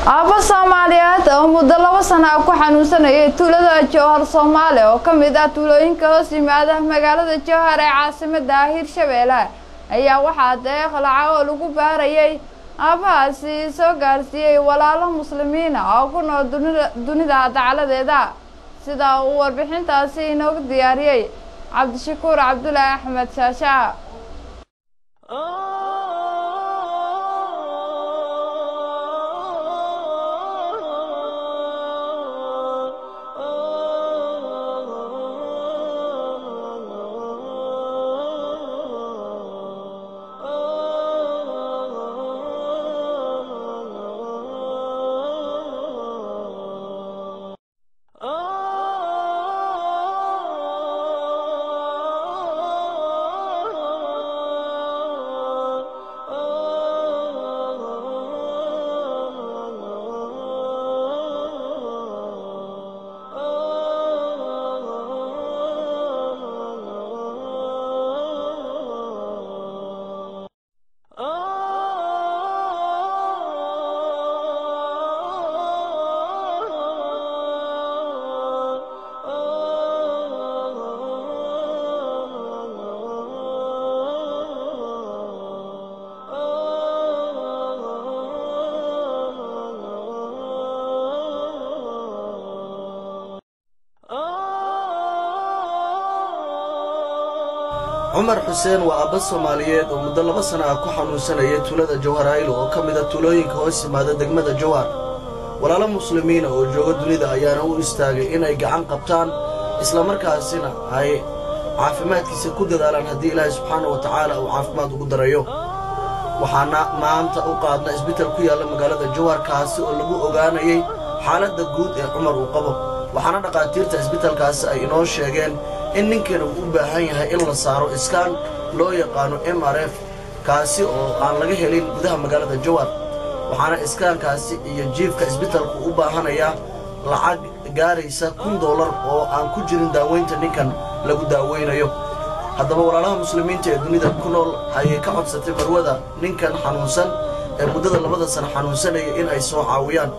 aabba soomaaliyeed oo muddo laba sana ku xanuunsanayay tuulada jowhar soomaali oo ka mid ah tuulooyinka hoos yimaada magaalada jowhar ee caasimada hirshabeelle ayaa waxaa deeq lacag oo lagu baarayay aabbahaasi soo gaarsiiyey walaalo muslimiina oo ku nool dunida dacaladeeda sida uu warbixintaasi inoogu diyaariyey cabdishakuur cabdulaahi axmed shaasha cumar xuseen waa aabba soomaaliyeed oo muddo laba sana ah ku xanuunsanayay tuulada jawharaylo oo ka mida tuulooyinka hoos yimaada degmada jawhar walaalo muslimiina oo jooga dunida ayaana u istaagay inay gacan qabtaan islamarkaasina ay caafimaadkiisa ku dadaalaan haddii ilaahay subxaana wa tacaala uu caafimaad ugu darayo waxaana maanta u qaadna isbital ku yaalla magaalada jawhar kaasi oo lagu ogaanayay xaaladda guud ee cumar uu qabo waxaana dhakhaatiirta isbitalkaasi ay inoo sheegeen in ninkan uu u baahan yahay in la saaro iskaan loo yaqaano m r f kaasi oo aan laga helin gudaha magaalada jawhar waxaana iskaankaasi iyo jiifka isbitalku u baahanayaa lacag gaaraysa kun dollar oo aan ku jirin daaweynta ninkan lagu daaweynayo haddaba walaalaha muslimiinta ee dunida ku nool ayay ka codsatay marwada ninkan xanuunsan ee muddada labada sana xanuunsanaya in ay soo caawiyaan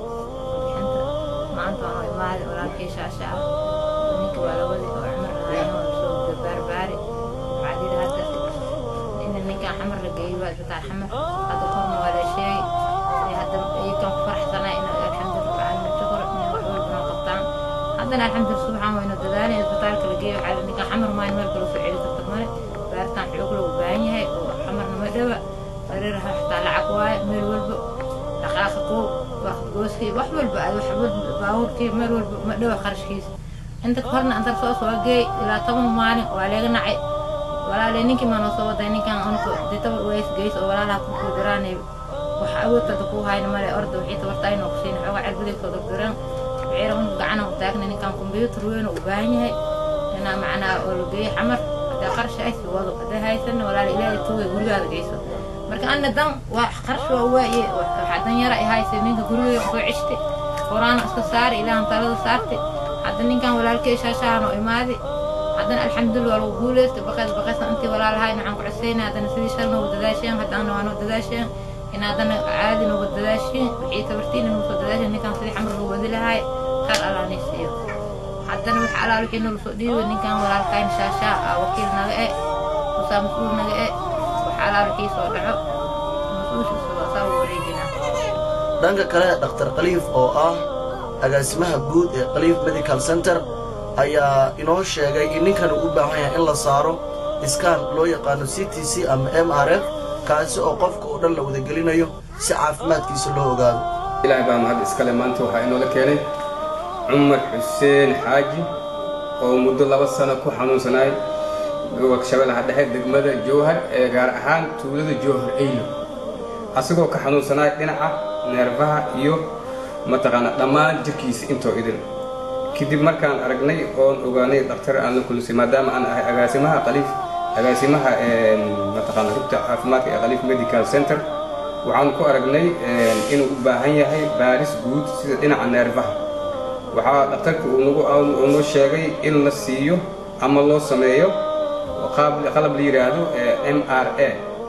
xamar la geeyey waa isbitaal xamar hadda korna waa la sheegay hadda iyakan ku faraxsanaa in alxamdulillah rabbil shukr in wax walba noo qabtaan haddana alxamdulillah subxaan waynu dadaalay isbitaalka la geeyo waxaa ninka xamar maan meel kale soo celi karta male baaritaan xoog loo baahan yahay oo xamarna ma dhawa hareeraha xitaa lacag waaye meel walba dhaqaaqa koo gooskii wax walba ay wax walba baabuurkii meel walba ma dhawa qarashkiisa inta horna antar soo soo geey ilaa toban maalin waa laga nacay walaalay ninkii maa noo soo waday ninkaan unku ditaba ways geys oo walaalaha ku kudiraanay wax awoodtada ku hayna male orda wixii tabarta ay noo kusiin xoogaa cirbaday soo dirdiraan wixii unku gacana u taagna ninkaan kumbiyuutar weyn u baahan yahay inaa macnaa oo la geeyo xamar hadaa qarash ay sii wado hadaa haysanna walaala ilaahay tuugay gurigaada geyso marka anna dan waa qarash waa waaye waxaa dan yara ay haysay ninka gurigay soo ceshte qoraana iska saari ilaahan talada saarte hadda ninkaan walaalkay shaashahan oo imaadi haddana alxamdulillah waa lagu guuleystay baqays baqaysa intii walaalahay waxaan ku cusayna haddana sidii shal noogu dadaasheen haddana waa noo dadaasheen in haddana caadi noogu dadaasheen wixii tabartiina noogu soo dadaasheen ninkaan sidii xamar loo wadi lahay khayr allaanay siiyo haddana wax alaal wixii noogu soo dhiibay ninkaan walaalkayn shaashaa aa wakiil naga e usaa mas-uul naga e wax alaal wixii soo dhaco mas-uulshiisa saa u wareejinaa dhanka kale dhakhtar khaliif oo ah agaasimaha guud ee khaliif medical center ayaa inoo sheegay in ninkan uu u baahan yahay in la saaro iskaan loo yaqaano c t c ama m r f kaasi oo qofka oo dhan la wadagelinayo si caafimaadkiisa loo ogaado ilaahay baa mahad iskale maanta waxaa inoola keenay cumar xuseen xaaji oo muddo laba sano ku xanuunsanaay shabeellaha dhexe degmada jowhar ee gaar ahaan tuulada jowhar eylo asigoo ka xanuunsanaay dhinaca neerfaha iyo mataqaana dhammaan jirkiisa intoo idin kadib markaan aragnay oon ogaanay dhakhtar aan la kulisay maadaama aan ahay agaasimaha qaliif agaasimaha mataqaana rugta caafimaadka ee qaliif medical center waxaan ku aragnay inuu u baahan yahay baaris guud sida dhinaca neerfaha waxaa dhakhtarka uu nagu uu noo sheegay in la siiyo ama loo sameeyo qalab la yidhaahdo m r a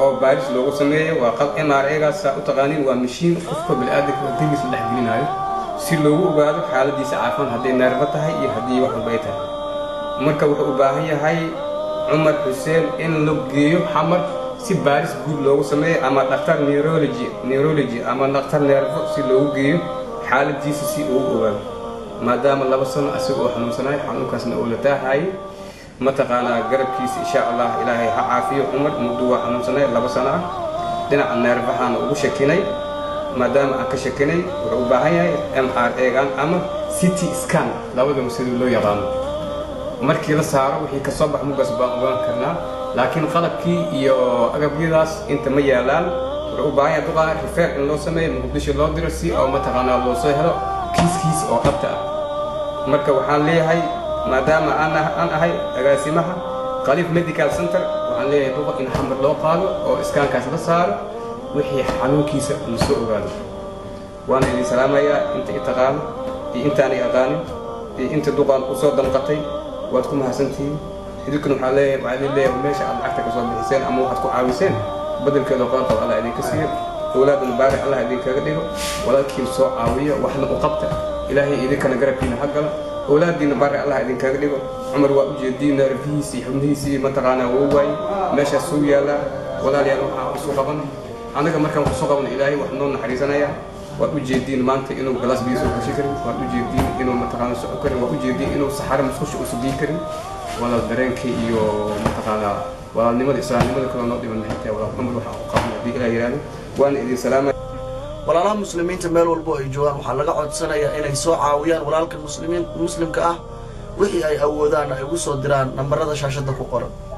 oo baaris loogu sameeyo waa qal m r gaas saa u taqaaniin waa mashiin qofka bini'aadanka diliis la dhex gelinayo si loogu ogaado xaaladiisa caafimaad hadday neerfo tahay iyo haddii wax walba ay tahay marka wuxuu u baahan yahay cumar xuseen in la geeyo xamar si baaris guud loogu sameeyo ama dhakhtar neurology neurology ama dhakhtar neerfo si loogu geeyo xaaladiisa si uu ogaado maadaama laba sano asaga oo xanuunsanayo xanuunkaasna uu la taahayay mataqaanaa garabkiisa insha allah ilaahay ha caafiyo cumar muddo waa xanuunsanay laba sano ah dhinaca neerfahaana ugu shakinay maadaama aan ka shakinay wuxuu u baahan yahay m r egan ama city scan labadaba sidii loo yaqaano markii la saaro wixii kasoo bax mugaas baan ogaan karnaa laakiin qalabkii iyo agabyadaas inta ma yaalaan wuxuu u baahan yahay duqaa rifeer in loo sameeyo muqdisho loo diro si oo mataqaanaa loo soo helo kiiskiis oo dhabta ah marka waxaan leeyahay maadaama aan aan ahay agaasimaha khaliif medical center waxaan leeyahay duqa in xamar loo qaado oo iskaankaas la saaro wixii xanuunkiisa la soo ogaado waana idin salaamayaa inta i taqaano iyo intaanay aqaanin iyo inta duqaan u soo danqatay waad ku mahadsantihiin idinkuna waxaa leeyahay waxaa idin leeyahay meesha aad lacagta ka soo bixiseen ama waxaad ku caawiseen bedelkeeda qaanqab allah idinka siiyo awlaadana baari allah idinkaga dhigo walaalkiin soo caawiyo waxna u qabta ilaahay idinkana garabkiina ha gala awlaadiina baari allah idinkaga dhigo cumar waa u jeediin neerfihiisi iyo xubnihiisii mataqaanaa wuu waayey meeshaas suu yaallaa walaalayaal waxaan isu qabana anaga markaan isu qabno ilaahay wax noo naxariisanaya waad u jeediin maanta inuu galaas biyo soo gashi karin waad u jeediin inuu mataqaana socon karin waad u jeediin inuu saxaro musqusha u sugiin karin walaal dareenka iyo mataqaanaa walaalnimada islaamnimada kaloo noo dhiman maxay tahay walaal cumar waxaan u qabna haddii ilaah yidhaahdo waana idin salaamaya walaalaha muslimiinta meel walbo ay joogaan waxaa laga codsanayaa inay soo caawiyaan walaalkan muslimiin muslimka ah wixii ay awoodaan ay ugu soo diraan nambarada shaashadda ku qoran